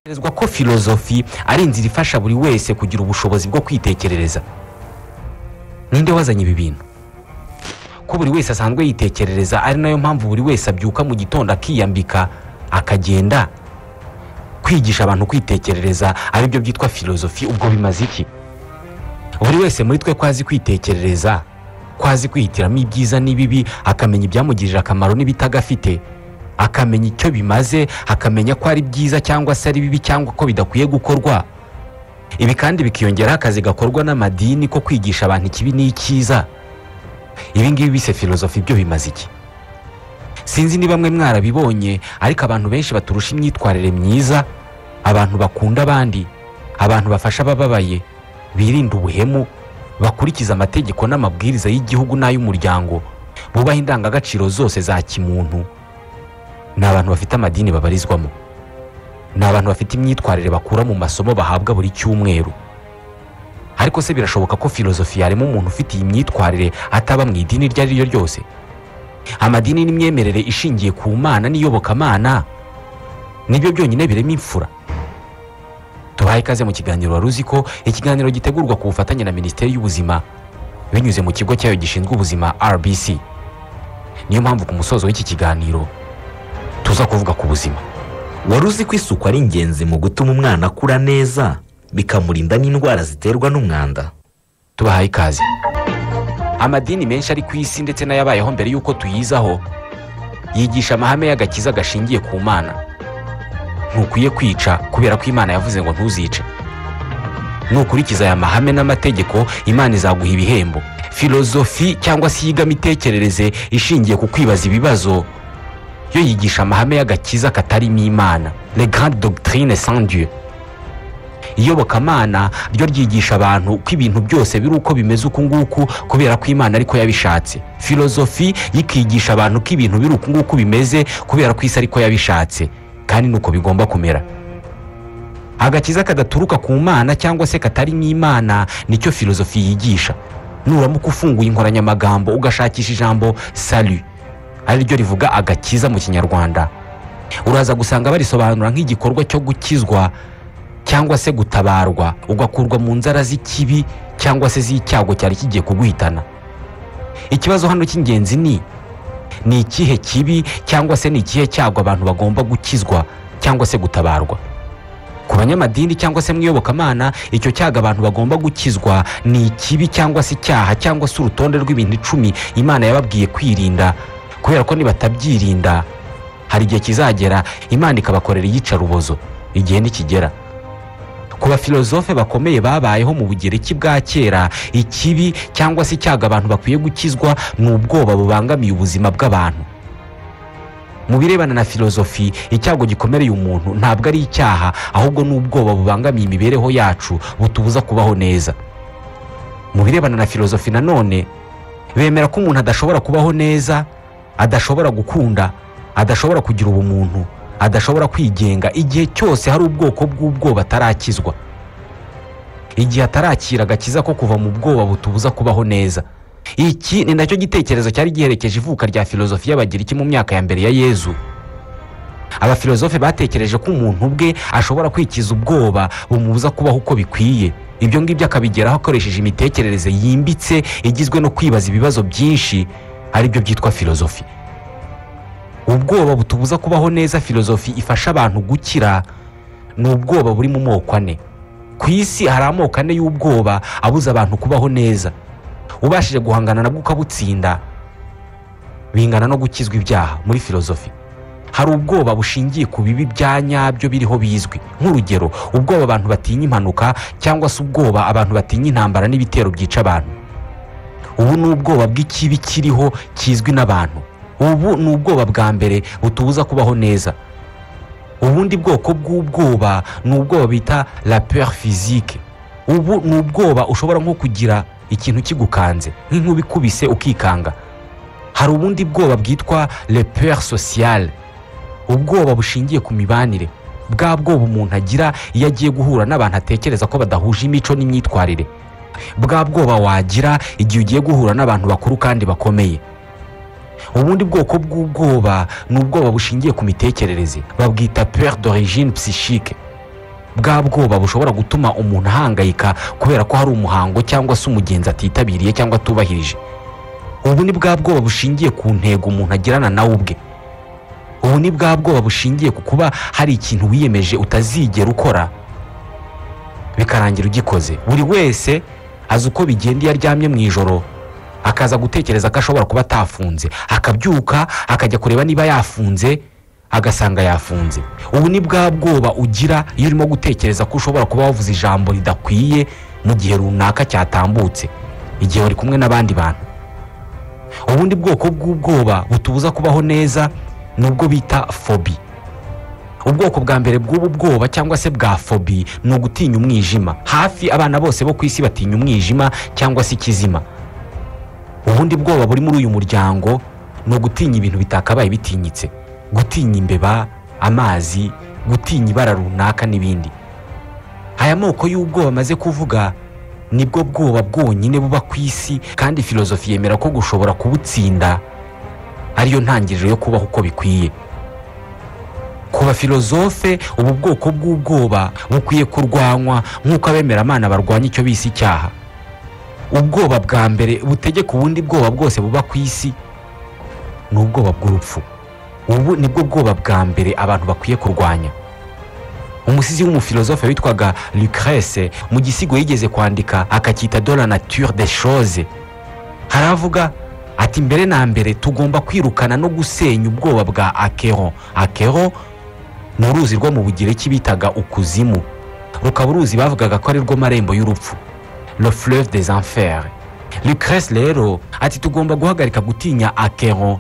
Tekerezwa ko filozofi ari inzira ifasha buri wese kugira ubushobozi bwo kwitekerereza ninde wazanye ibi bintu ko buri wese asanzwe yitekerereza ari nayo mpamvu buri wese abyuka mu gitondo akiyambika akagenda kwigisha abantu kwitekerereza aribyo byitwa filozofi ubwo bimaze iki buri wese muri twe ko azi kwitekerereza ko azi kwihitiramo ibyiza n'ibibi akamenya ibyamugirira akamaro n'ibitagafite akamenya icyo bimaze akamenya ko ari byiza cyangwa se ari bibi cyangwa ko bidakwiye gukorwa ibi kandi bikiyongeraho akazi gakorwa n'amadini ko kwigisha abantu ikibi n'icyiza ibi ngibi bise filozofi byo bimaze iki sinzi niba bamwe mwarabibonye ariko abantu benshi baturusha imyitwarire myiza abantu bakunda abandi abantu bafasha abababaye birinda ubuhemu bakurikiza amategeko n'amabwiriza y'igihugu n'ay'umuryango bubaha indangagaciro zose za kimuntu ni abantu bafite amadini babarizwamo ni abantu bafite imyitwarire bakura mu masomo bahabwa buri cyumweru ariko se birashoboka ko filozofi yarema umuntu ufite iyi myitwarire ataba mu idini iryo ari ryo ryose amadini n'imyemerere ishingiye ku mana n'iyobokamana nibyo byonyine birema imfura tubahe ikaze mu kiganiro wari uzi ko ikiganiro gitegurwa ku bufatanye na minisiteri y'ubuzima binyuze mu kigo cyayo gishinzwe ubuzima rbc niyo mpamvu ku musozo w'iki kiganiro tuza kuvuga ku buzima wari uzi ko isuku ari ingenzi mu gutuma umwana akura neza bikamurinda n'indwara ziterwa n'umwanda tubahaye ikaze amadini menshi ari ku isi ndetse n'ayabayeho mbere y'uko tuyizaho yigisha amahame y'agakiza gashingiye ku mana ntukwiye kwica kubera ko imana yavuze ngo ntuzice nukurikiza aya mahame n'amategeko imana izaguha ibihembo filozofi cyangwa se iyigamitekerereze ishingiye ku kwibaza ibibazo yo yigisha amahame y'agakiza katarimo imana le grande doctrine sans dieu iyobokamana ryo ryigisha abantu ko ibintu byose biri uko bimeze uku nguku kubera ko imana ariko yabishatse filozofi yikigisha abantu ko ibintu biri uku nguku bimeze kubera ko isi ariko yabishatse kandi nuko bigomba kumera agakiza kadaturuka ku mana cyangwa se katarimo imana nicyo filozofi yigisha nuramuka ufunguye inkoranyamagambo ugashakisha ijambo salu ari ryo rivuga agakiza mu kinyarwanda uraza gusanga barisobanura nk'igikorwa cyo gukizwa cyangwa se gutabarwa ugakurwa mu nzara z'ikibi cyangwa se z'icyago cyari kigiye kuguhitana ikibazo hano cy'ingenzi ni ni ikihe kibi cyangwa se ni ikihe cyago abantu bagomba gukizwa cyangwa se gutabarwa ku banyamadini cyangwa se mu iyobokamana icyo cyago abantu bagomba gukizwa ni ikibi cyangwa se icyaha cyangwa se urutonde rw'ibintu icumi imana yababwiye kwirinda kubera ko nibatabyirinda hari igihe kizagera imana ikabakorera iyicarubozo igihe nikigera ku bafilozofe bakomeye babayeho mu bugereki bwa kera ikibi cyangwa se icyago abantu bakwiye gukizwa ni ubwoba bubangamiye ubuzima bw'abantu mu birebana na filozofi icyago gikomereye umuntu ntabwo ari icyaha ahubwo ni ubwoba bubangamiye imibereho yacu butubuza kubaho neza mu birebana na filozofi nanone bemera ko umuntu adashobora kubaho neza adashobora gukunda adashobora kugira ubumuntu adashobora kwigenga igihe cyose hari ubwoko bw'ubwoba atarakizwa igihe atarakira agakiza ko kuva mu bwoba butubuza kubaho neza iki ni nacyo gitekerezo cyari giherekeje ivuka rya filozofi y'abagiriki mu myaka ya mbere ya yezu abafilozofe batekereje ko umuntu ubwe ashobora kwikiza ubwoba bumubuza kubaho uko bikwiye ibyo ngibyo akabigeraho akoresheje imitekerereze yimbitse igizwe no kwibaza ibibazo byinshi aribyo byitwa filozofi ubwoba butubuza kubaho neza filozofi ifasha abantu gukira ni ubwoba buri mu moko ane ku isi hari amoko ane y'ubwoba abuza abantu kubaho neza ubashije guhangana nabwo ukabutsinda bingana no gukizwa ibyaha muri filozofi hari ubwoba bushingiye ku bibi bya nyabyo biriho bizwi nk'urugero ubwoba abantu batinya impanuka cyangwa se ubwoba abantu batinya intambara n'ibitero byica abantu ubu ni ubwoba bw'ikibi kiriho kizwi n'abantu ubu ni ubwoba bwa mbere butubuza kubaho neza ubundi bwoko bw'ubwoba ni ubwoba bita la peur physique ubu ni ubwoba ushobora nko kugira ikintu kigukanze nk'inkuba ikubise ukikanga hari ubundi bwoba bwitwa le peur sociale ubwoba bushingiye ku mibanire bwa bwoba umuntu agira iyo agiye guhura n'abantu atekereza ko badahuje imico n'imyitwarire bwa bwoba wagira igihe ugiye guhura n'abantu bakuru kandi bakomeye ubundi bwoko bw'ubwoba ni ubwoba bushingiye ku mitekerereze babwita peur d'origine psychique bwa bwoba bushobora gutuma umuntu ahangayika kubera ko hari umuhango cyangwa se umugenzi atitabiriye cyangwa atubahirije ubu ni bwa bwoba bushingiye ku ntego umuntu agirana nawe ubwe ubu ni bwa bwoba bushingiye ku kuba hari ikintu wiyemeje utazigera ukora bikarangira ugikoze buri wese azi uko bigenda iyo aryamye mu ijoro akaza gutekereza ko ashobora kuba atafunze akabyuka akajya kureba niba yafunze agasanga yafunze ubu ni bwa bwoba ugira iyo urimo gutekereza ko ushobora kuba wavuze ijambo ridakwiye mu gihe runaka cyatambutse igihe wari kumwe n'abandi bantu ubundi bwoko bw'ubwoba butubuza kubaho neza ni ubwo bita fobi ubwoko bwa mbere bw'ubu bwoba cyangwa se bwa fobi ni ugutinya umwijima hafi abana bose bo ku isi batinya umwijima cyangwa se ikizima ubundi bwoba buri muri uyu muryango ni ugutinya ibintu bitakabaye bitinyitse gutinya imbeba amazi gutinya ibara runaka n'ibindi aya moko y'ubwoba amaze kuvuga nibwo bwoba bwonyine buba ku isi kandi filozofi yemera ko gushobora kubutsinda ariyo ntangiriro yo kubaho uko bikwiye kuba filozofe ubu bwoko bw'ubwoba bukwiye kurwanywa nk'uko abemeramana barwanya icyo bise icyaha ubwoba bwa mbere butegeka ubundi bwoba bwose buba ku isi ni ubwoba bw'urupfu ubu nibwo bwoba bwa mbere abantu bakwiye kurwanya umusizi w'umufilozofe witwaga lucrece mu gisigo yigeze kwandika akacyita de la nature des choses haravuga ati mbere na mbere tugomba kwirukana no gusenya ubwoba bwa akero akero ni uruzi rwo mu bugereki bitaga ukuzimu rukaba uruzi bavugaga ko ari rwo marembo y'urupfu le fleuve des enfers lucrece rero ati tugomba guhagarika gutinya akero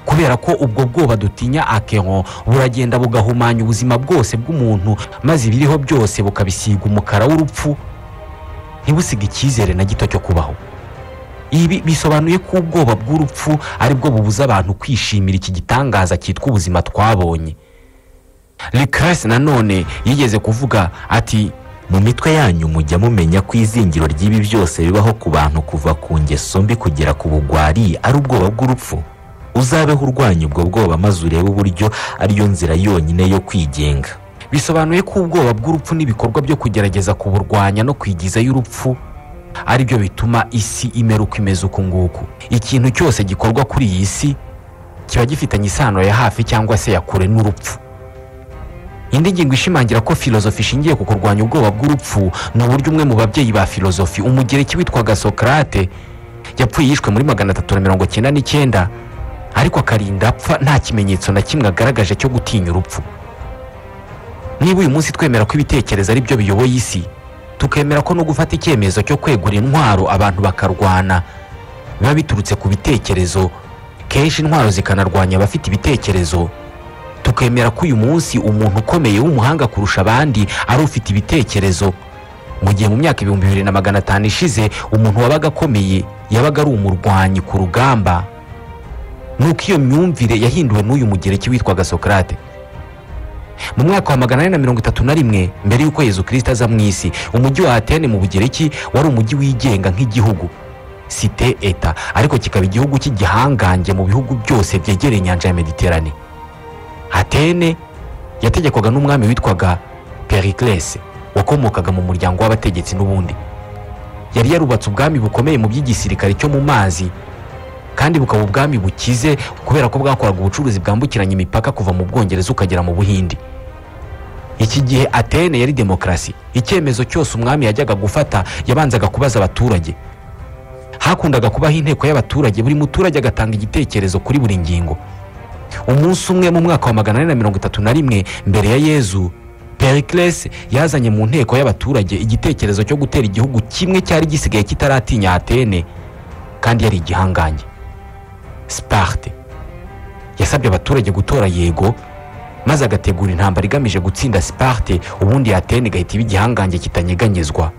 kubera ko ubwo bwoba dutinya akero buragenda bugahumanya ubuzima bwose bw'umuntu maze ibiriho byose bukabisiga umukara w'urupfu ntibusige icyizere na gito cyo kubaho ibi bisobanuye ko ubwoba bw'urupfu aribwo bubuza abantu kwishimira iki gitangaza cyitwa ubuzima twabonye lucrece nanone yigeze kuvuga ati mu mitwe yanyu mujya mumenya ko izingiro ry'ibi byose bibaho ku bantu kuva ku ngeso mbi kugera ku bugwari ari ubwoba bw'urupfu uzabeho urwanya ubwo bwoba maze urebe uburyo ariyo nzira yonyine yo kwigenga bisobanuye ko ubwoba bw'urupfu n'ibikorwa byo kugerageza kuburwanya no kwigizayo urupfu ari byo bituma isi imera uko imeze uku nguku ikintu cyose gikorwa kuri iyi si kiba gifitanye isano ya hafi cyangwa se ya kure n'urupfu indi ngingo ishimangira ko filozofi ishingiye ku kurwanya ubwoba bw'urupfu ni uburyo umwe mu babyeyi ba filozofi umugereki witwaga sokarate yapfuye yishwe muri magana atatu na mirongo cyenda n'icyenda ariko akarinda apfa nta kimenyetso na kimwe agaragaje cyo gutinya urupfu niba uyu munsi twemera ko ibitekerezo ari byo biyoboye isi tukemera ko no gufata icyemezo cyo kwegura intwaro abantu bakarwana biba biturutse ku bitekerezo kenshi intwaro zikanarwanya abafite ibitekerezo tukemera ko uyu munsi umuntu ukomeye w'umuhanga kurusha abandi ari ufite ibitekerezo mu gihe mu myaka ibihumbi bibiri na magana atanu ishize umuntu wabaga akomeye yabaga ari umurwanyi ku rugamba nuko iyo myumvire yahinduwe n'uyu mugereki witwaga sokarate mu mwaka wa magana ane na mirongo itatu na rimwe mbere y'uko yezu kirisita aza mu isi umujyi wa atene mu bugereki wari umujyi wigenga nk'igihugu site eta ariko kikaba igihugu cy'igihangange mu bihugu byose byegereye inyanja ya mediterane atene yategekwaga n'umwami witwaga periclese wakomokaga mu muryango w'abategetsi n'ubundi yari yarubatse ubwami bukomeye mu by'igisirikare cyo mu mazi kandi bukaba ubwami bukize kubera ko bwakoraga ubucuruzi bwambukiranya imipaka kuva mu bwongereza ukagera mu buhindi iki gihe atene yari demokarasi icyemezo cyose umwami yajyaga gufata yabanzaga kubaza abaturage hakundaga kubaho inteko y'abaturage buri muturage agatanga igitekerezo kuri buri ngingo umunsi umwe mu mwaka wa magana ane na mirongo itatu na rimwe mbere ya yezu periclese yazanye mu nteko y'abaturage igitekerezo cyo gutera igihugu kimwe cyari gisigaye kitaratinya atene kandi yari igihangange siparte yasabye abaturage gutora yego maze agategura intambara igamije gutsinda siparte ubundi yatene igahita iba igihangange kitanyeganyezwa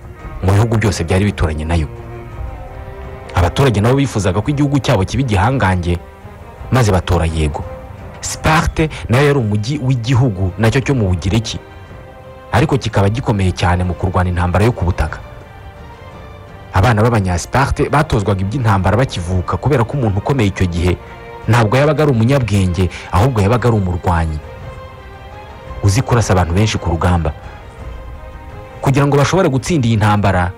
mu bihugu byose byari bituranye nayo abaturage nabo bifuzaga ko igihugu cyabo kiba igihangange maze batora yego siparte nayo yari umujyi w'igihugu nacyo cyo mu bugereki ariko kikaba gikomeye cyane mu kurwana intambara yo ku butaka abana b'abanyasiparte batozwaga iby'intambara bakivuka kubera ko umuntu ukomeye icyo gihe ntabwo yabaga ari umunyabwenge ahubwo yabaga ari umurwanyi uzi kurasa abantu benshi ku rugamba kugira ngo bashobore gutsinda iyi ntambara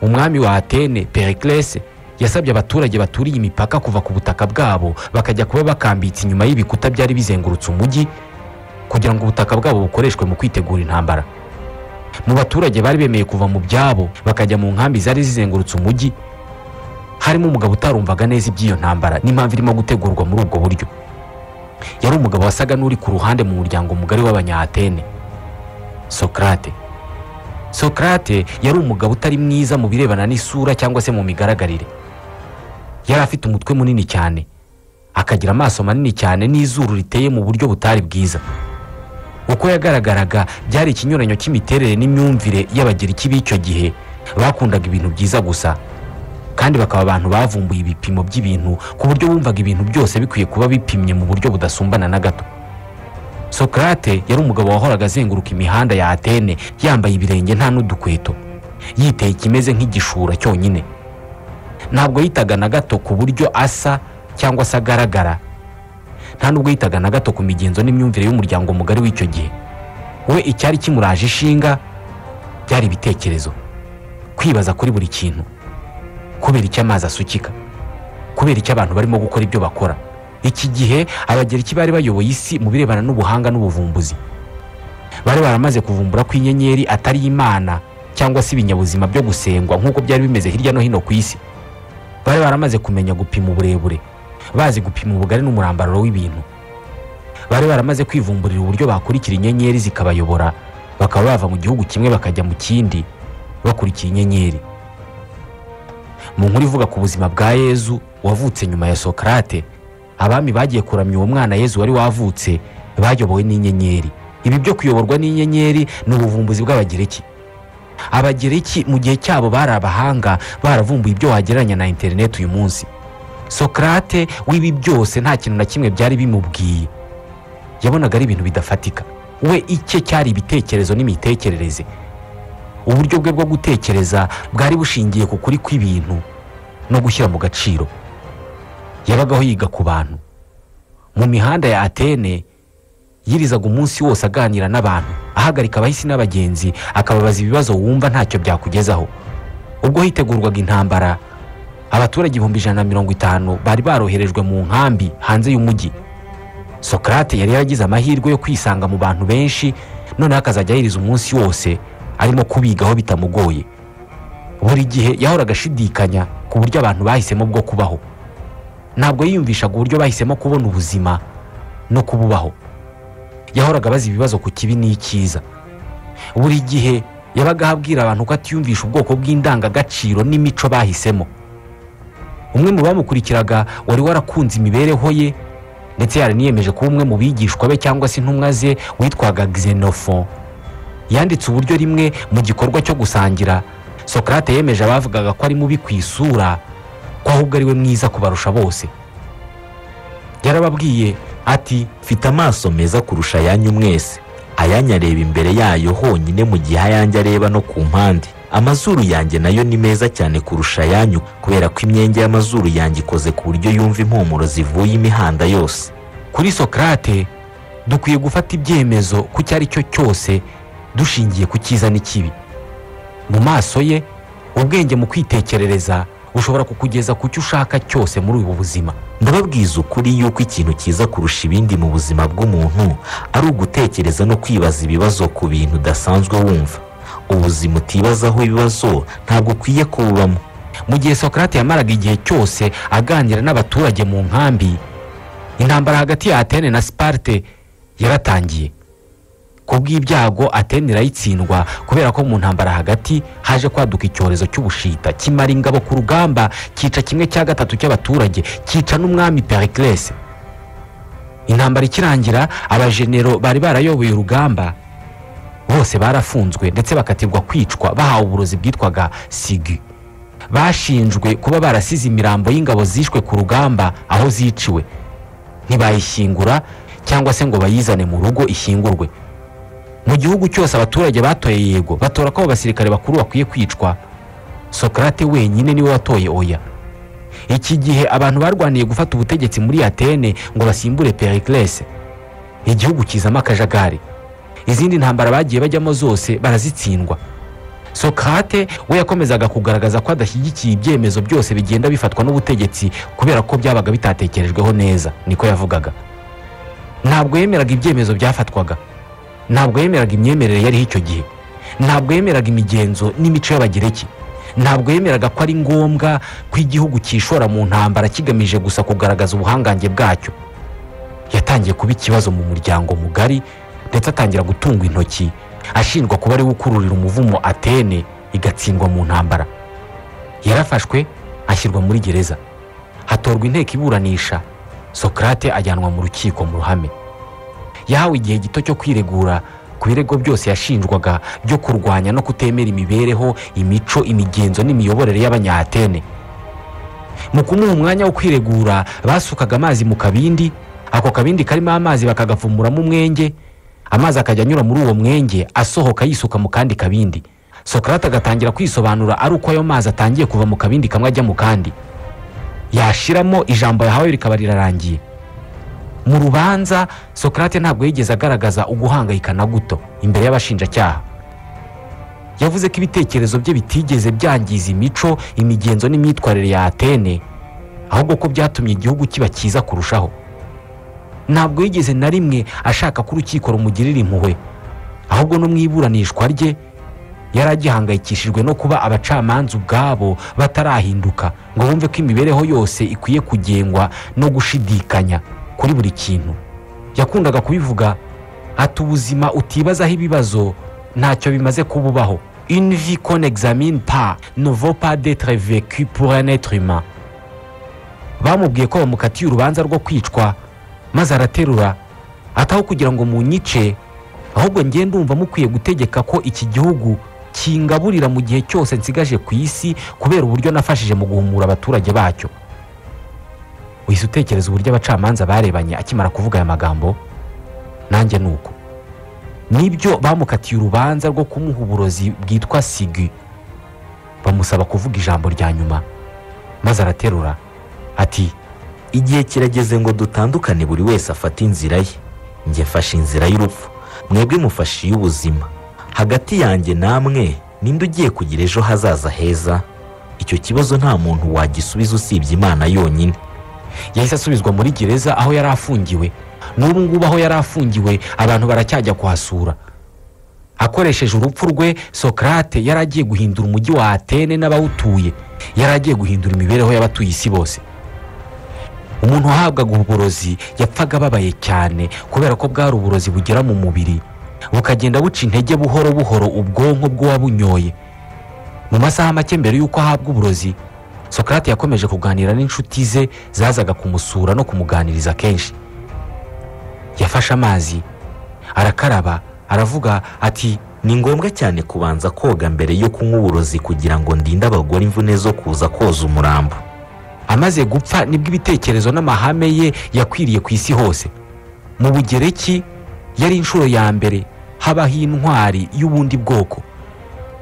umwami wa atene periclese yasabye abaturage baturiye imipaka kuva ku butaka bwabo bakajya kuba bakambitse inyuma y'ibikuta byari bizengurutse umujyi kugira ngo ubutaka bwabo bukoreshwe mu kwitegura intambara mu baturage bari bemeye kuva mu byabo bakajya mu nkambi zari zizengurutse umujyi harimo umugabo utarumvaga neza iby'iyo ntambara n'impamvu irimo gutegurwa muri ubwo buryo yari umugabo wasaga n'uri ku ruhande mu muryango mugari w'abanyaatene sokarate sokarate yari umugabo utari mwiza mu birebana n'isura cyangwa se mu migaragarire yari afite umutwe munini cyane akagira amaso manini cyane n'izuru riteye mu buryo butari bwiza uko yagaragaraga byari ikinyuranyo cy'imiterere n'imyumvire y'abagiriki b'icyo gihe bakundaga ibintu byiza gusa kandi bakaba abantu bavumbuye ibipimo by'ibintu ku buryo bumvaga ibintu byose bikwiye kuba bipimye mu buryo budasumbana na gato sokarate yari umugabo wahoraga azenguruka imihanda ya atene yambaye ibirenge nta n'udukweto yiteye ikimeze nk'igishura cyonyine ntabwo yitaga na gato ku buryo asa cyangwa se agaragara nta nubwo yitaga na gato ku migenzo n'imyumvire y'umuryango mugari w'icyo gihe we icyari kimuraje ishinga byari ibitekerezo kwibaza kuri buri kintu kubera icyo amazi asukika kubera icyo abantu barimo gukora ibyo bakora iki gihe abagereki bari bayoboye isi mu birebana n'ubuhanga n'ubuvumbuzi bari baramaze kuvumbura ko inyenyeri atari imana cyangwa se ibinyabuzima byo gusengwa nk'uko byari bimeze hirya no hino ku isi bari baramaze kumenya gupima uburebure bazi gupima ubugari n'umurambararo w'ibintu bari baramaze kwivumburira uburyo bakurikira inyenyeri zikabayobora bakaba bava mu gihugu kimwe bakajya mu kindi bakurikira inyenyeri mu nkuru ivuga ku buzima bwa yezu wavutse nyuma ya sokarate abami bagiye kuramya uwo mwana yezu wari wavutse bayobowe n'inyenyeri ibi byo kuyoborwa n'inyenyeri ni ubuvumbuzi bw'abagereki abagereki mu gihe cyabo bari abahanga baravumbuye ibyo wagereranya na interineti uyu munsi sokarate w'ibi byose nta kintu na kimwe byari bimubwiye yabonaga ari ibintu bidafatika we icye cyari ibitekerezo n'imitekerereze uburyo bwe bwo gutekereza bwari bushingiye ku kuri kw'ibintu no gushyira mu gaciro yabagaho yiga ku bantu mu mihanda ya atene yirizaga umunsi wose aganira n'abantu ahagarika abahisi n'abagenzi akababaza ibibazo wumva ntacyo byakugezaho ubwo hitegurwaga intambara abaturage ibihumbi ijana na mirongo itanu bari baroherejwe mu nkambi hanze y'umujyi sokarate yari yaragize amahirwe yo kwisanga mu bantu benshi noneho akazajya yiriza umunsi wose arimo kubigaho bitamugoye buri gihe yahoraga ashidikanya ku buryo abantu bahisemo bwo kubaho ntabwo yiyumvishaga uburyo bahisemo kubona ubuzima no kububaho yahoraga abaza ibibazo ku kibi n'icyiza buri gihe yabaga ahabwira abantu ko atiyumvisha ubwoko bw'indangagaciro n'imico bahisemo umwe mu bamukurikiraga wari warakunze imibereho ye ndetse yaraniyemeje kuba umwe mu bigishwa be cyangwa se intumwa ze witwaga xenofo yanditse uburyo rimwe mu gikorwa cyo gusangira sokarate yemeje abavugaga ko ari mubi ku isura ko ahubwo ari we mwiza kubarusha bose yarababwiye ati mfite amaso meza kurusha ayanyu mwese ayanyu areba imbere yayo honyine mu gihe ayanjye areba no ku mpande amazuru yanjye nayo ni meza cyane kurusha ayanyu kubera ko imyenge y'amazuru yanjye ikoze ku buryo yumva impumuro zivuye imihanda yose kuri sokarate dukwiye gufata ibyemezo ku icyo ari cyo cyose dushingiye ku cyiza n'ikibi mu maso ye ubwenge mu kwitekerereza bushobora kukugeza ku cyo ushaka cyose muri ubu buzima ndababwiza ukuri yuko ikintu cyiza kurusha ibindi mu buzima bw'umuntu ari ugutekereza no kwibaza ibibazo ku bintu udasanzwe wumva ubuzima utibazaho ibibazo ntabwo ukwiye kububamo mu gihe sokarate yamaraga igihe cyose aganira n'abaturage mu nkambi intambara hagati ya atene na siparte yaratangiye ku bw'ibyago atene irayitsindwa kubera ko mu ntambara hagati haje kwaduka icyorezo cy'ubushita kimara ingabo ku rugamba cyica kimwe cya gatatu cy'abaturage cyica n'umwami periclese intambara ikirangira abajenero bari barayoboye urugamba bose barafunzwe ndetse bakatirwa kwicwa bahawe uburozi bwitwaga sigi bashinjwe kuba barasize imirambo y'ingabo zishwe ku rugamba aho ziciwe ntibayishyingura cyangwa se ngo bayizane mu rugo ishyingurwe mu gihugu cyose abaturage batoye yego batora ko abo basirikare bakuru bakwiye kwicwa sokarate wenyine niwe watoye oya iki gihe abantu barwaniye gufata ubutegetsi muri atene ngo basimbure periclese igihugu kizamo akajagari izindi ntambara bagiye bajyamo zose barazitsindwa sokate we yakomezaga kugaragaza ko adashyigikiye ibyemezo byose bigenda bifatwa n'ubutegetsi kubera ko byabaga bitatekerejweho neza niko yavugaga ntabwo yemeraga ibyemezo byafatwaga ntabwo yemeraga imyemerere yariho icyo gihe ntabwo yemeraga imigenzo n'imico y'abagereki ntabwo yemeraga ko ari ngombwa ko igihugu cyishora mu ntambara kigamije gusa kugaragaza ubuhangange bwacyo yatangiye kuba ikibazo mu muryango mugari ndetse atangira gutungwa intoki ashinjwa kuba ariwe ukururira umuvumo atene igatsindwa mu ntambara yarafashwe ashyirwa muri gereza hatorwa inteko iburanisha sokrate ajyanwa mu rukiko mu ruhame yahawe igihe gito cyo kwiregura ku birego byose yashinjwaga byo kurwanya no kutemera imibereho imico imigenzo n'imiyoborere y'abanyahatene mu kumuha umwanya wo kwiregura basukaga amazi mu kabindi ako kabindi karimo amazi bakagapfumuramo umwenge amazi akajya anyura muri uwo mwenge asohoka yisuka mu kandi kabindi sokarate agatangira kwisobanura ari uko ayo mazi atangiye kuva mu kabindi kamwe ajya mu kandi yashiramo ijambo yahawe rikaba rirarangiye mu rubanza sokarate ntabwo yigeze agaragaza uguhangayika na guto imbere y'abashinjacyaha yavuze ko ibitekerezo bye bitigeze byangiza imico imigenzo n'imyitwarire ya atene ahubwo ko byatumye igihugu kiba cyiza kurushaho ntabwo yigeze na rimwe ashaka ko urukiko rumugirira impuhwe ahubwo no mu iburanishwa rye yari agihangayikishijwe no kuba abacamanza ubwabo batarahinduka ngo bumve ko imibereho yose ikwiye kugengwa no gushidikanya kuri buri kintu yakundaga kubivuga ati ubuzima utibazaho ibibazo ntacyo bimaze kuba ubaho invi kon examine pa novo pa detre vecu pour un être humain bamubwiye ko bamukatiye urubanza rwo kwicwa maze araterura ataho kugira ngo munyice ahubwo njye ndumva mukwiye gutegeka ko iki gihugu kingaburira mu gihe cyose nsigaje ku isi kubera uburyo nafashije mu guhumura abaturage bacyo uhise utekereza uburyo abacamanza barebanye akimara kuvuga aya magambo nanjye ni uko nibyo bamukatiye urubanza rwo kumuha uburozi bwitwa sigi bamusaba kuvuga ijambo rya nyuma maze araterura ati igihe kirageze ngo dutandukane buri wese afate inzira ye njye mfashe inzira y'urupfu mwebwe mufashe iy'ubuzima hagati yanjye namwe ninde ugiye kugira ejo hazaza heza icyo kibazo nta muntu wagisubiza usibye imana yonyine yahise asubizwa muri gereza aho yari afungiwe n'ubu ngubu aho yari afungiwe abantu baracyajya kuhasura akoresheje urupfu rwe sokarate yari agiye guhindura umujyi wa atene n'abawutuye yari agiye guhindura imibereho y'abatuye isi bose umuntu wahabwaga uburozi yapfaga ababaye cyane kubera ko bwari uburozi bugera mu mubiri bukagenda buca intege buhoro buhoro ubwonko bw'uwabunyoye mu masaha make mbere y'uko ahabwa uburozi sokarate yakomeje kuganira n'inshuti ze zazaga kumusura no kumuganiriza kenshi yafashe amazi arakaraba aravuga ati ni ngombwa cyane kubanza koga mbere yo kunywa uburozi kugira ngo ndinde abagore imvune zo kuza koza umurambo amaze gupfa nibwo ibitekerezo n'amahame ye yakwiriye ku isi hose mu bugereki yari inshuro ya mbere habaho intwari y'ubundi bwoko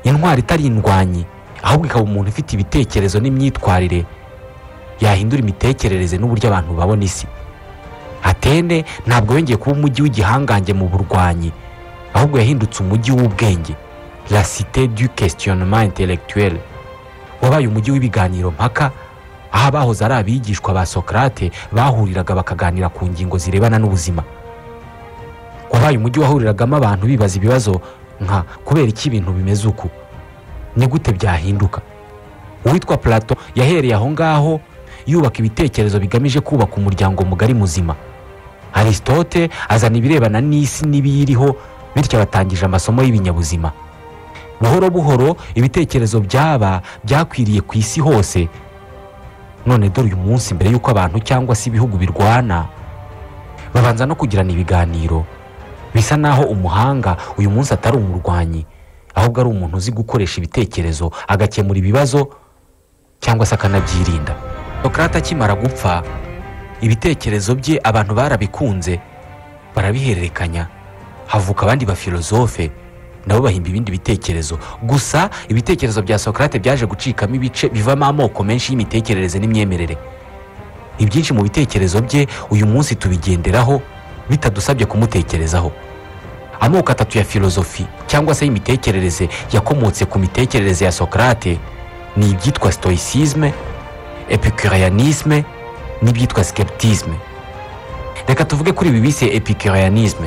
intwari itari indwanyi ahubwo ikaba umuntu ufite ibitekerezo n'imyitwarire yahindura imitekerereze n'uburyo abantu babona isi atene ntabwo yongeye kuba umujyi w'igihangange mu burwanyi ahubwo yahindutse umujyi w'ubwenge la cité du questionnement intellectuel wabaye umujyi w'ibiganiro mpaka aho abahoze ari abigishwa ba sokarate bahuriraga bakaganira ku ngingo zirebana n'ubuzima wabaye umujyi wahuriragamo abantu bibaza ibibazo nka kubera iki ibintu bimeze uku ni gute byahinduka uwitwa plato yahereye aho ngaho yubaka ibitekerezo bigamije kubaka umuryango mugari muzima aristote azana ibirebana n'isi n'ibiyiriho bityo abatangije amasomo y'ibinyabuzima buhoro buhoro ibitekerezo byaba byakwiriye ku isi hose none dore uyu munsi mbere y'uko abantu cyangwa se ibihugu birwana babanza no kugirana ibiganiro bisa naho umuhanga uyu munsi atari umurwanyi ahubwo ari umuntu uzi gukoresha ibitekerezo agakemura ibibazo cyangwa se akanabyirinda sokarate akimara gupfa ibitekerezo bye abantu barabikunze barabihererekanya havuka abandi bafilozofe nabo bahimba ibindi bitekerezo gusa ibitekerezo bya sokarate byaje gucikamo ibice bivamo amoko menshi y'imitekerereze n'imyemerere ibyinshi mu bitekerezo bye uyu munsi tubigenderaho bitadusabye kumutekerezaho amoko atatu ya filozofi cyangwa se y'imitekerereze yakomotse ku mitekerereze ya sokarate ni ibyitwa sitoyisizme epikuriyanisme n'ibyitwa sikepitisme reka tuvuge kuri ibi bise epikuriyanisme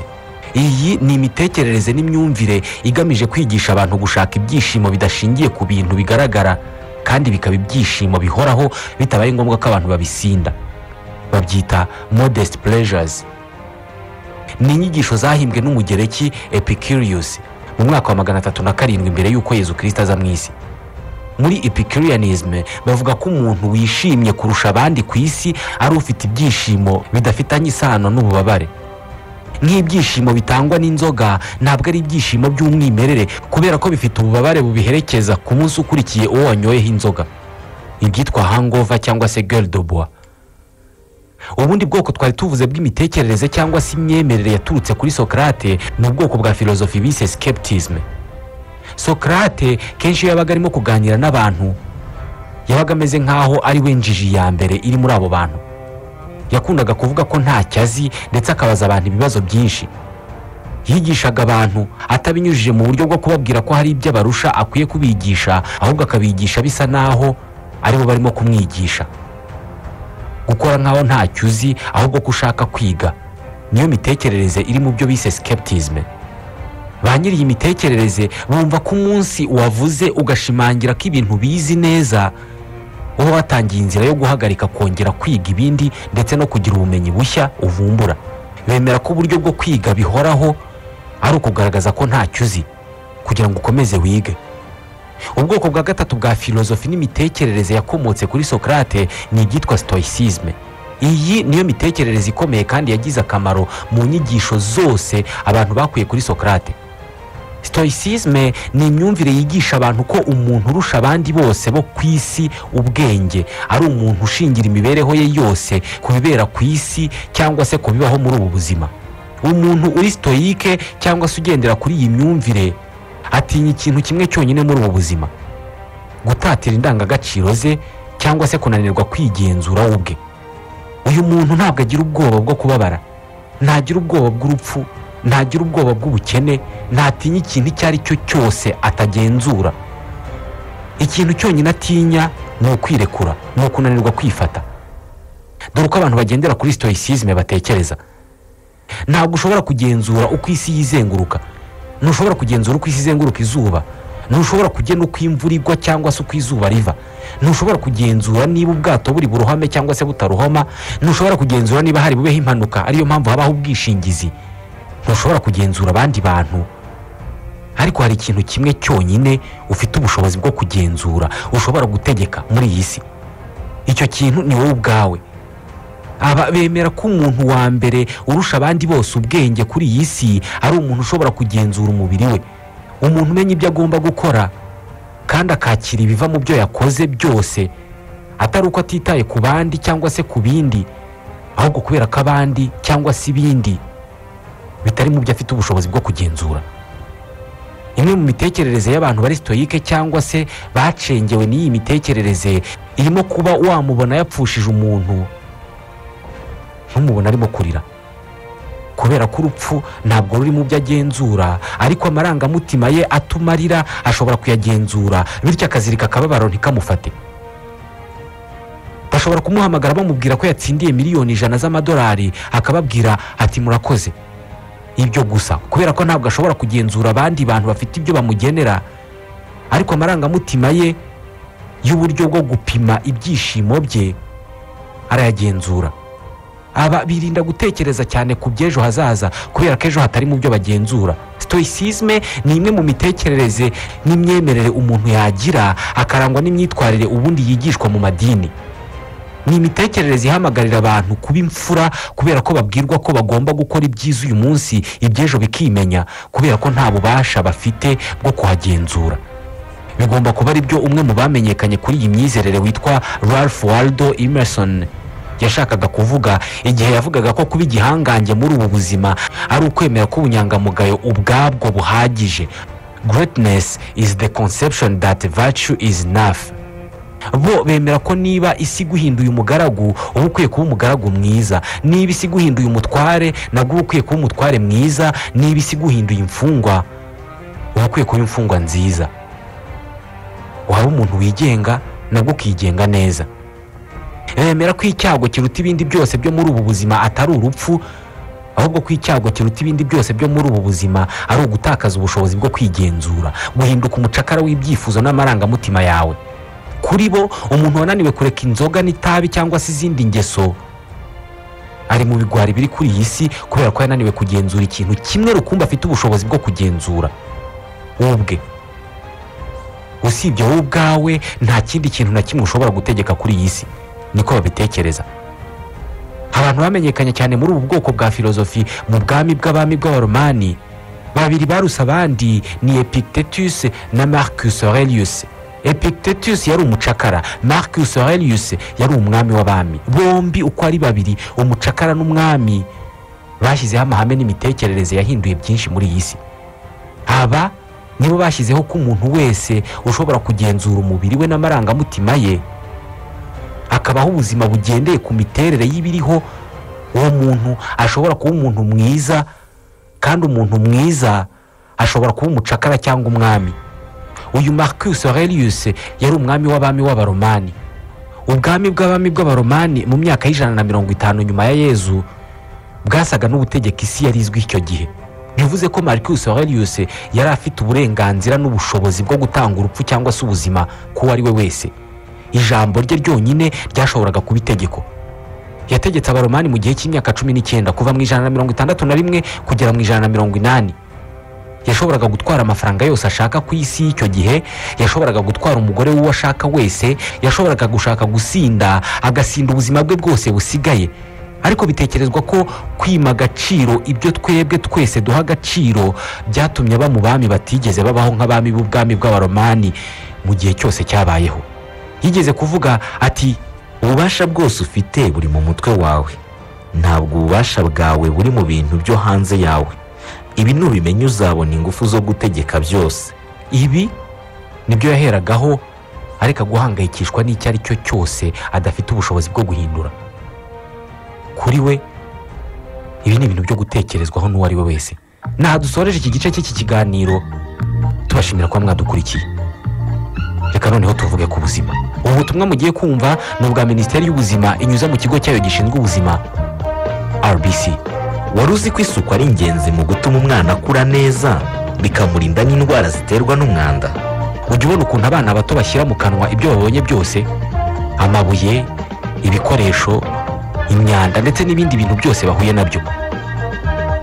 iyi ni imitekerereze n'imyumvire igamije kwigisha abantu gushaka ibyishimo bidashingiye ku bintu bigaragara kandi bikaba ibyishimo bihoraho bitabaye ngombwa ko abantu babisinda babyita modest pleasures ni inyigisho zahimbwe n'umugereki epicurius mu mwaka wa magana atatu na karindwi mbere y'uko yezu kirisita aza mu isi muri epicurianism bavuga ko umuntu wishimye kurusha abandi ku isi ari ufite ibyishimo bidafitanye isano n'ububabare nk'ibyishimo bitangwa n'inzoga ntabwo ari ibyishimo by'umwimerere kubera ko bifite ububabare bubiherekeza ku munsi ukurikiye uwo wanyoyeho inzoga ibyitwa hangova cyangwa se geridobuwa ubundi bwoko twari tuvuze bw'imitekerereze cyangwa se imyemerere yaturutse kuri sokarate ni ubwoko bwa filozofi bise sikepitisme sokarate kenshi iyo yabaga arimo kuganira n'abantu yabaga ameze nk'aho ari we njiji ya mbere iri muri abo bantu yakundaga kuvuga ko ntacyo azi ndetse akabaza abantu ibibazo byinshi yigishaga abantu atabinyujije mu buryo bwo kubabwira ko hari ibyo abarusha akwiye kubigisha ahubwo akabigisha bisa n'aho aribo barimo kumwigisha gukora nk'aho ntacyo uzi ahubwo ko ushaka kwiga niyo mitekerereze iri mu byo bise sikepitisme ba nyiri iyi mitekerereze bumva ko umunsi wavuze ugashimangira ko ibintu bizi neza uba watangiye inzira yo guhagarika kongera kwiga ibindi ndetse no kugira ubumenyi bushya uvumbura bemera ko uburyo bwo kwiga bihoraho ari ukugaragaza ko ntacyo uzi kugira ngo ukomeze wige ubwoko bwa gatatu bwa filozofi n'imitekerereze yakomotse kuri sokarate ni ibyitwa sitoyisizme iyi niyo mitekerereze ikomeye kandi yagize akamaro mu nyigisho zose abantu bakuye kuri sokarate sitoyisizme ni imyumvire yigisha abantu ko umuntu urusha abandi bose bo ku isi ubwenge ari umuntu ushingira imibereho ye yose ku bibera ku isi cyangwa se ku bibaho muri ubu buzima umuntu uri sitoyike cyangwa se ugendera kuri iyi myumvire atinya ikintu kimwe cyonyine muri ubu buzima gutatira indangagaciro ze cyangwa se kunanirwa kwigenzura we ubwe uyu muntu ntabwo agira ubwoba bwo kubabara ntagira ubwoba bw'urupfu ntagira ubwoba bw'ubukene ntatinya ikintu icyo ari cyo cyose atagenzura ikintu cyonyine atinya ni ukwirekura ni ukunanirwa kwifata dore uko abantu bagendera kuri sitoyisizme batekereza ntabwo ushobora kugenzura uko isi yizenguruka ntushobora kugenzura uko isi izenguruka izuba ntushobora kugena uko imvura igwa cyangwa se uko izuba riva ntushobora kugenzura niba ubwato buri burohame cyangwa se butarohama ntushobora kugenzura niba hari bubeho impanuka ariyo mpamvu habaho ubwishingizi ntushobora kugenzura abandi bantu ariko hari ikintu kimwe cyonyine ufite ubushobozi bwo kugenzura ushobora gutegeka muri iyi si icyo kintu ni wowe ubwawe aba bemera ko umuntu wa mbere urusha abandi bose ubwenge kuri iyi si ari umuntu ushobora kugenzura umubiri we umuntu umenya ibyo agomba gukora kandi akakira ibiva mu byo yakoze byose atari uko atitaye ku bandi cyangwa se ku bindi ahubwo kubera ko abandi cyangwa se ibindi bitari mu byo afite ubushobozi bwo kugenzura imwe mu mitekerereze y'abantu bari sitoyike cyangwa se bacengewe n'iyi mitekerereze irimo kuba wamubona yapfushije umuntu ntumubona arimo kurira kubera ko urupfu ntabwo ruri mu byo agenzura ariko amarangamutima ye atuma arira ashobora kuyagenzura bityo akazirika akababaro ntikamufate bashobora kumuhamagara bamubwira ko yatsindiye miliyoni ijana z'amadolari akababwira ati murakoze ibyo gusa kubera ko ntabwo ashobora kugenzura abandi bantu bafite ibyo bamugenera ariko amarangamutima ye y'uburyo bwo gupima ibyishimo bye arayagenzura aba birinda gutekereza cyane ku by'ejo hazaza kubera ko ejo hatari mu byo bagenzura sitoyisizme ni imwe mu mitekerereze n'imyemerere umuntu yagira akarangwa n'imyitwarire ubundi yigishwa mu madini ni imitekerereze ihamagarira abantu kuba imfura kubera ko babwirwa ko bagomba gukora ibyiza uyu munsi iby'ejo bikimenya kubera ko nta bubasha bafite bwo kuhagenzura bigomba kuba ari byo umwe mu bamenyekanye kuri iyi myizerere witwa ralph waldo emerson yashakaga kuvuga igihe yavugaga ko kuba igihangange muri ubu buzima ari ukwemera ko ubunyangamugayo ubwabwo buhagije greatness is the conception that virtue is enough bo bemera ko niba isi iguhinduye umugaragu uba ukwiye kuba umugaragu mwiza niba isi iguhinduye umutware nabwo uba ukwiye kuba umutware mwiza niba isi iguhinduye imfungwa uba ukwiye kuba imfungwa nziza waba umuntu wigenga nabwo ukigenga neza bemera ko icyago kiruta ibindi byose byo muri ubu buzima atari urupfu ahubwo ko icyago kiruta ibindi byose byo muri ubu buzima ari ugutakaza ubushobozi bwo kwigenzura guhinduka umucakara w'ibyifuzo n'amarangamutima yawe kuri bo umuntu wananiwe kureka inzoga n'itabi cyangwa se izindi ngeso ari mu bigwari biri kuri iyi si kubera ko yananiwe kugenzura ikintu kimwe rukumbi afite ubushobozi bwo kugenzura ubwe usibye wowe ubwawe nta kindi kintu na kimwe ushobora gutegeka kuri iyi si niko babitekereza abantu bamenyekanye cyane muri ubu bwoko bwa filozofi mu bwami bw'abami bw'abaromani babiri baruse abandi ni epictetus na marcus aurelius epictetus yari umucakara marcus aurelius yari umwami w'abami bombi uko ari babiri umucakara n'umwami bashyizeho amahame n'imitekerereze yahinduye byinshi muri iyi si aba nibo bashyizeho ko umuntu wese ushobora kugenzura umubiri we n'amarangamutima ye akabaho ubuzima bugendeye ku miterere y'ibiriho uwo muntu ashobora kuba umuntu mwiza kandi umuntu mwiza ashobora kuba umucakara cyangwa umwami uyu marcus aurelius yari umwami w'abami w'abaromani ubwami bw'abami bw'abaromani mu myaka y'ijana na mirongo itanu nyuma ya yezu bwasaga n'ubutegeka isi yari izwi icyo gihe bivuze ko marcus aurelius yari afite uburenganzira n'ubushobozi bwo gutanga urupfu cyangwa se ubuzima k'uwo ari we wese ijambo rye ryonyine ryashoboraga kuba itegeko yategetse abaromani mu gihe cy'imyaka cumi n'icyenda kuva mu ijana na mirongo itandatu na rimwe kugera mu ijana na mirongo inani yashoboraga gutwara amafaranga yose ashaka ku isi y'icyo gihe yashoboraga gutwara umugore w'uwo ashaka wese yashoboraga gushaka gusinda agasinda ubuzima bwe bwose busigaye ariko bitekerezwa ko kwima agaciro ibyo twebwe twese duha agaciro byatumye bamubami batigeze babaho nk'abami b'ubwami bw'abaromani mu gihe cyose cyabayeho yigeze kuvuga ati ububasha bwose ufite buri mu mutwe wawe ntabwo ububasha bwawe buri mu bintu byo hanze yawe ibi nubimenya uzabona ingufu zo gutegeka byose ibi nibyo yaheragaho areka guhangayikishwa n'icyo ari cyo cyose adafite ubushobozi bwo guhindura kuri we ibi ni ibintu byo gutekerezwaho n'uwo ari we wese ntaha dusoreje iki gice cy'iki kiganiro tubashimira kuba mwadukurikiye reka noneho tuvuge ku buzima ubu butumwa mugiye kumva ni ubwa minisiteri y'ubuzima inyuza mu kigo cyayo gishinzwe ubuzima rbc wari uzi ko isuku ari ingenzi mu gutuma umwana akura neza bikamurinda n'indwara ziterwa n'umwanda ujya ubona ukuntu abana bato bashyira mu kanwa ibyo babonye byose amabuye ibikoresho imyanda ndetse n'ibindi bintu byose bahuye nabyo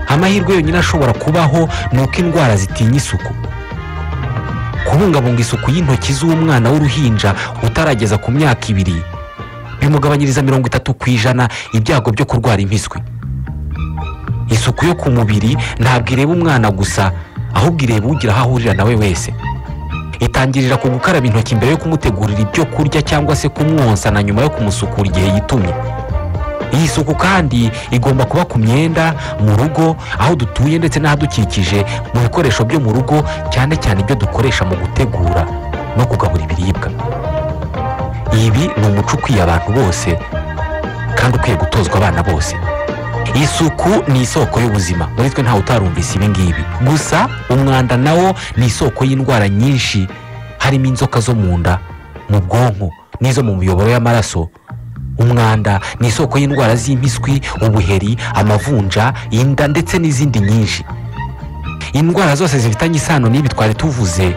amahirwe yonyine ashobora kubaho ni uko indwara zitinya isuku kubungabunga isuku y'intoki z'umwana w'uruhinja utarageza ku myaka ibiri bimugabanyiriza mirongo itatu ku ijana ibyago byo kurwara impiswi isuku yo ku mubiri ntabwo ireba umwana gusa ahubwo ireba ugira aho ahurira nawe wese itangirira ku gukaraba intoki mbere yo kumutegurira ibyo kurya cyangwa se kumwonsa na nyuma yo kumusukura igihe yitumye iyi suku kandi igomba kuba ku myenda mu rugo aho dutuye ndetse n'ahadukikije mu bikoresho byo mu rugo cyane cyane ibyo dukoresha mu gutegura no kugabura ibiribwa ibi ni umuco ukwiye abantu bose kandi ukwiye gutozwa abana bose isuku ni isoko y'ubuzima muri twe ntawe utarumvise ibi ngibi gusa umwanda nawo ni isoko y'indwara nyinshi harimo inzoka zo mu nda mu bwonko n'izo mu miyoboro y'amaraso umwanda ni isoko y'indwara z'impiswi ubuheri amavunja inda ndetse n'izindi nyinshi indwara zose zifitanye isano n'ibi twari tuvuze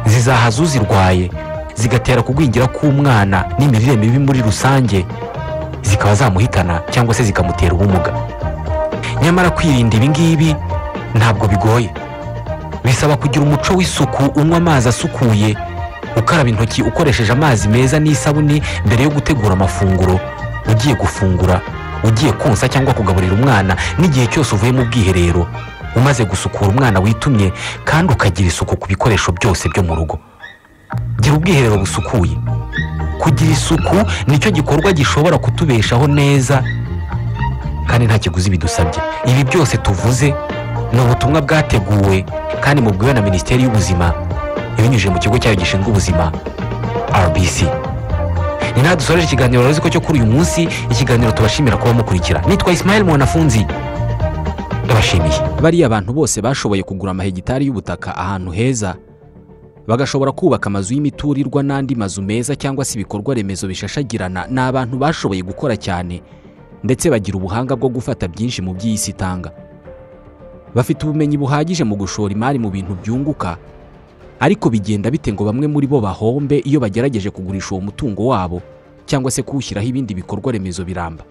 zizahaza uzirwaye zigatera kugwingira k'umwana n'imirire mibi muri rusange zikaba zamuhitana cyangwa se zikamutera ubumuga nyamara kwirinda ibi ngibi ntabwo bigoye bisaba kugira umuco w'isuku unywa amazi asukuye ukaraba intoki ukoresheje amazi meza n'isabune mbere yo gutegura amafunguro ugiye gufungura ugiye konsa cyangwa kugaburira umwana n'igihe cyose uvuye mu bwiherero umaze gusukura umwana witumye kandi ukagira isuku ku bikoresho byose byo mu rugo gira ubwiherero busukuye kugira isuku nicyo gikorwa gishobora kutubeshaho neza kandi nta kiguzi bidusabye ibi byose tuvuze ni ubutumwa bwateguwe kandi mubwiwe na minisiteri y'ubuzima ibinyujije mu kigo cyayo gishinzwe ubuzima rbc ni nawe dusoreje ikiganiro rero ko cyo kuri uyu munsi ikiganiro tubashimira kuba mukurikira nitwa ismail mwanafunzi ndabashimiye bariya abantu bose bashoboye kugura amahegitari y'ubutaka ahantu heza bagashobora kubaka amazu y'imiturirwa n'andi mazu meza cyangwa se ibikorwa remezo bishashagirana ni abantu bashoboye gukora cyane ndetse bagira ubuhanga bwo gufata byinshi mu by'isi itanga bafite ubumenyi buhagije mu gushora imari mu bintu byunguka ariko bigenda bite ngo bamwe muri bo bahombe iyo bagerageje kugurisha uwo mutungo wabo cyangwa se kuwushyiraho ibindi bikorwa remezo biramba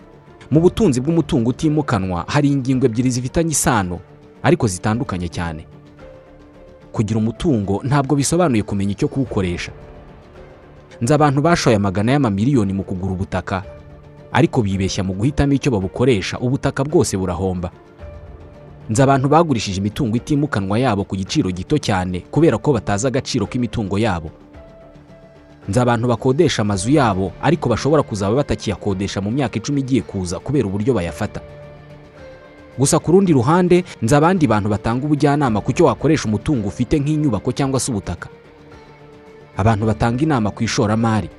mu butunzi bw'umutungo utimukanwa hari ingingo ebyiri zifitanye isano ariko zitandukanye cyane kugira umutungo ntabwo bisobanuye kumenya icyo kuwukoresha nzi abantu bashoye amagana y'amamiliyoni mu kugura ubutaka ariko bibeshya mu guhitamo icyo babukoresha ubutaka bwose burahomba nzi abantu bagurishije imitungo itimukanwa yabo ku giciro gito cyane kubera ko batazi agaciro k'imitungo yabo nzi abantu bakodesha amazu yabo ariko bashobora kuzaba batakiyakodesha mu myaka icumi igiye kuza kubera uburyo bayafata gusa ku rundi ruhande nzi abandi bantu batanga ubujyanama ku cyo wakoresha umutungo ufite nk'inyubako cyangwa se ubutaka abantu batanga inama ku ishoramari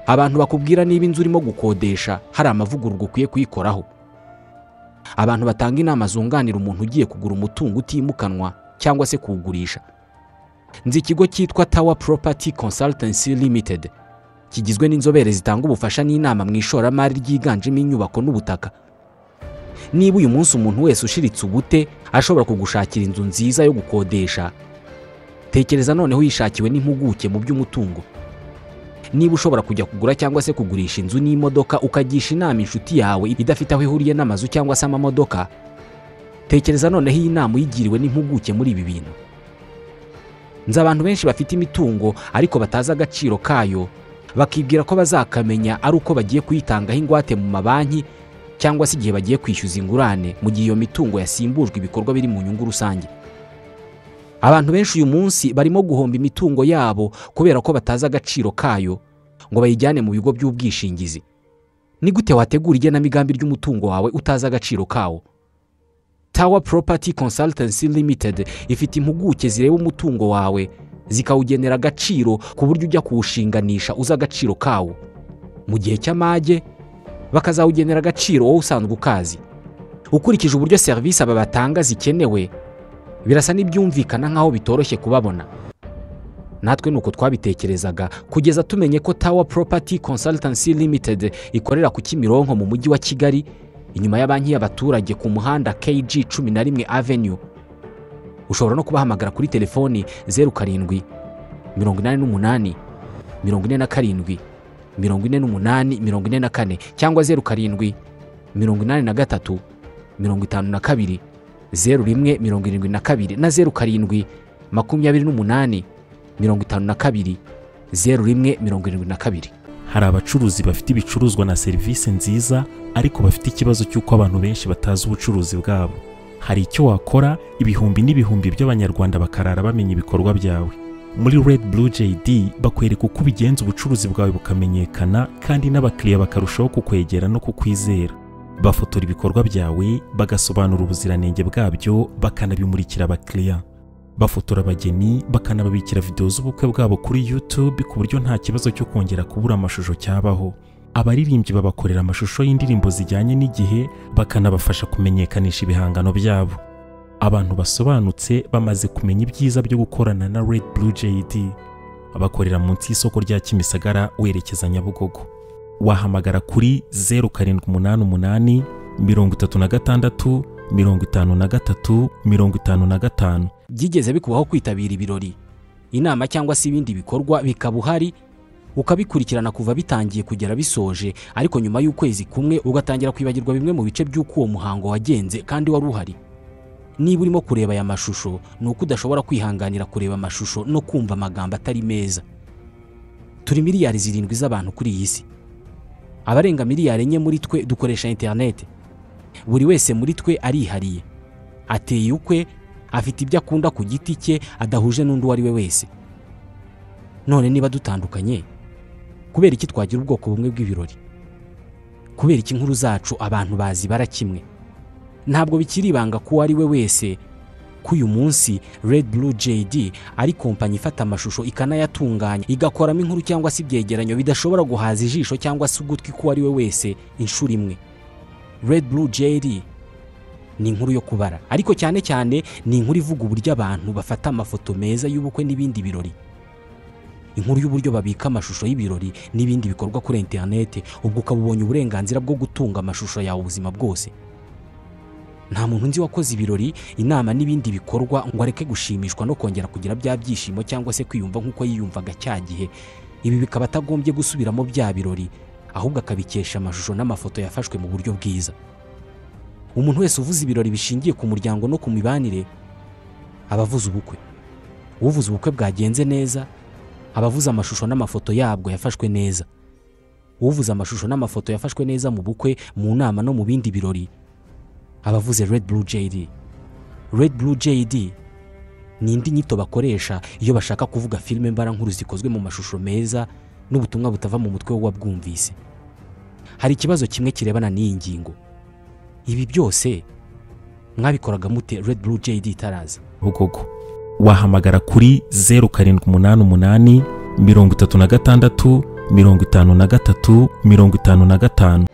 abantu bakubwira niba inzu urimo gukodesha hari amavugururwa ukwiye kuyikoraho abantu batanga inama zunganira umuntu ugiye kugura umutungo utimukanwa cyangwa se kuwugurisha nzi ikigo cyitwa tawa Property Consultancy Limited kigizwe n'inzobere zitanga ubufasha n'inama mu ishoramari ryiganjemo inyubako n'ubutaka niba uyu munsi umuntu wese ushiritse ubute ashobora kugushakira inzu nziza yo gukodesha tekereza noneho yishakiwe n'impuguke mu by'umutungo niba ushobora kujya kugura cyangwa se kugurisha inzu n'imodoka ukagisha inama inshuti yawe idafite aho ihuriye n'amazu cyangwa se amamodoka tekereza noneho iyi nama uyigiriwe n'impuguke muri ibi bintu nzi abantu benshi bafite imitungo ariko batazi agaciro kayo bakibwira ko bazakamenya ari uko bagiye kuyitangaho ingwate mu mabanki cyangwa se igihe bagiye kwishyuza ingurane mu gihe iyo mitungo yasimbujwe ibikorwa biri mu nyungu rusange abantu benshi uyu munsi barimo guhomba imitungo yabo kubera ko batazi agaciro kayo ngo bayijyane mu bigo by'ubwishingizi ni gute wategura igenamigambi ry'umutungo wawe utazi agaciro kawo tawa Property Consultancy Limited ifite impuguke zireba umutungo wawe zikawugenera agaciro ku buryo ujya kuwushinganisha uzi agaciro kawo mu gihe cy'amage bakazawugenera agaciro wowe usanzwe ukazi ukurikije uburyo serivisi aba batanga zikenewe birasa n'ibyumvikana nk'aho bitoroshye kubabona natwe ni uko twabitekerezaga kugeza tumenye ko tawa Property Consultancy Limited ikorera ku Kimironko mu mujyi wa Kigali inyuma ya banki y'abaturage ku muhanda KG cumi na rimwe Avenue ushobora no kubahamagara kuri telefoni zeru karindwi mirongo inani n'umunani mirongo ine na karindwi mirongo ine n'umunani mirongo ine na kane cyangwa zeru karindwi mirongo inani na gatatu mirongo itanu na kabiri zeru rimwe mirongo irindwi na kabiri na zeru karindwi makumyabiri n'umunani mirongo itanu na kabiri zeru rimwe mirongo irindwi na kabiri hari abacuruzi bafite ibicuruzwa na serivisi nziza ariko bafite ikibazo cy'uko abantu benshi batazi ubucuruzi bwabo hari icyo wakora ibihumbi n'ibihumbi by'abanyarwanda bakarara bamenya ibikorwa byawe muri red blue jd bakwereka uko ubigenza ubucuruzi bwawe bukamenyekana kandi n'abakiriya bakarushaho kukwegera no kukwizera bafotora ibikorwa byawe bagasobanura ubuziranenge bwabyo bakanabimurikira abakiriya bafotora abageni bakanababikira videwo z'ubukwe bwabo kuri YouTube ku buryo nta kibazo cyo kongera kubura amashusho cyabaho abaririmbyi babakorera amashusho y'indirimbo zijyanye n'igihe bakanabafasha kumenyekanisha ibihangano byabo abantu basobanutse bamaze kumenya ibyiza byo gukorana na Red Blue JD bakorera munsi y'isoko rya Kimisagara werekeza Nyabugogo wahamagara kuri zeru karindwi umunani umunani mirongo itatu na gatandatu mirongo itanu na gatatu mirongo itanu na gatanu byigeze bikubaho kwitabira ibirori inama cyangwa se ibindi bikorwa bikaba uhari ukabikurikirana kuva bitangiye kugera bisoje ariko nyuma y'ukwezi kumwe ugatangira kwibagirwa bimwe mu bice by'uko uwo muhango wagenze kandi wari uhari niba urimo kureba aya mashusho ni uko udashobora kwihanganira kureba amashusho no kumva amagambo atari meza turi miliyari zirindwi z'abantu kuri iyi si abarenga miliyari enye muri twe dukoresha interineti buri wese muri twe arihariye ateye ukwe afite ibyo akunda ku giti cye adahuje n'undi uwo ari we wese none niba dutandukanye kubera iki twagira ubwoko bumwe bw'ibirori kubera iki inkuru zacu abantu bazi bara kimwe ntabwo bikiri ibanga ku uwo ari we wese k'uyu munsi Red Blue JD ari kompanyi ifata amashusho ikanayatunganya igakoramo inkuru cyangwa se ibyegeranyo bidashobora guhaza ijisho cyangwa se ugutwi k'uwo ari we wese inshuro imwe Red Blue JD ni inkuru yo kubara ariko cyane cyane ni inkuru ivuga uburyo abantu bafata amafoto meza y'ubukwe n'ibindi birori inkuru y'uburyo babika amashusho y'ibirori n'ibindi bikorwa kuri interineti ubwo ukaba ubonye uburenganzira bwo gutunga amashusho yawe ubuzima bwose nta muntu nzi wakoze ibirori inama n'ibindi bikorwa ngo areke gushimishwa no kongera kugira bya byishimo cyangwa se kwiyumva nk'uko yiyumvaga cya gihe ibi bikaba atagombye gusubiramo bya birori ahubwo akabikesha amashusho n'amafoto yafashwe mu buryo bwiza umuntu wese uvuze ibirori bishingiye ku muryango no ku mibanire aba avuze ubukwe uvuze ubukwe bwagenze neza aba avuze amashusho n'amafoto yabwo yafashwe neza uvuze amashusho n'amafoto yafashwe neza mu bukwe mu nama no mu bindi birori aba avuze Red Blue JD Red Blue JD ni indi nyito bakoresha iyo bashaka kuvuga filime mbarankuru zikozwe mu mashusho meza n'ubutumwa butava mu mutwe w'uwabwumvise hari ikibazo kimwe kirebana n'iyi ngingo ibi byose mwabikoraga mute Red Blue JD itaraza Bugogo wahamagara kuri zeru karindwi umunani umunani mirongo itatu na gatandatu mirongo itanu na gatatu mirongo itanu na gatanu